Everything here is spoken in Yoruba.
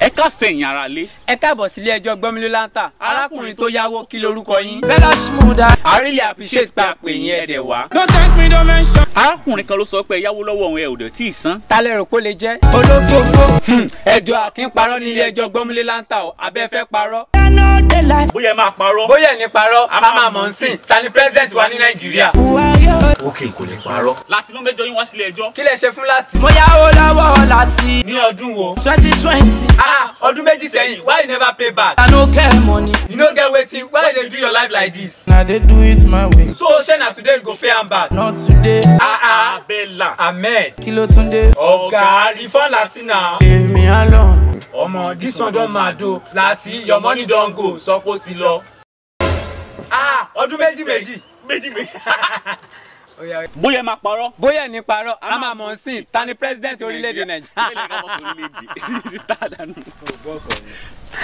ẹ ká sẹ̀yìn ara lé. ẹ káàbọ̀ sílé ẹjọ́ gbọ́mílé láńtà arákùnrin tó yáwó kí lorúkọ yín. Bella Shmurda. I really appreciate pé a pè yín ẹ̀dẹ̀ wá. Don't thank me, don't mention. arákùnrin kan ló sọ pé ẹ yáwó lọ́wọ́ òun ẹ ò dẹ̀ tí ì san. ta lẹ rò pé ó lè jẹ́. Olófófó. ẹjọ́ àkín parọ́ nílé ẹjọ́ gbọ́mílé láńtà o abẹ́ fẹ́ parọ́. I know they like bóyá ẹ máa parọ́. bóyá ẹ̀ ní parọ́ a máa mọ̀ ń sìn ta ni president wa ní nàìjíríà. who are you. òkè kò lè parọ́. láti ló mẹ́jọ yín wá sílé ẹjọ́. kí lẹ ṣe fún láti. Mo yáwó lọ́wọ́ láti ní ọdún wo. twenty twenty. ah ọdún méjì sẹ́yìn why you never pay back. I no get money. you no get wetin why you dey do your life like this. Na dey do it my way. so shey na today you go pay am back. Not today. ah ah abẹ́là. ahmed Kí ló tún dé? ọ̀gá refund láti nà. Èmi á lọ. ọmọ this one don mad o láti your money don go sọ pé ó ti lọ. ah ọdún méjì méjì. méjì méjì. Ó yá. bóyá ẹ máa parọ́. bóyá ẹ̀ ní parọ́ a máa mọ̀ ń sìn ta ni president orílẹ̀-èdè Bẹ́ẹ̀ ni ká nàìjíríà. bọ́ sí orílẹ̀-èdè. Títí tá a dànù.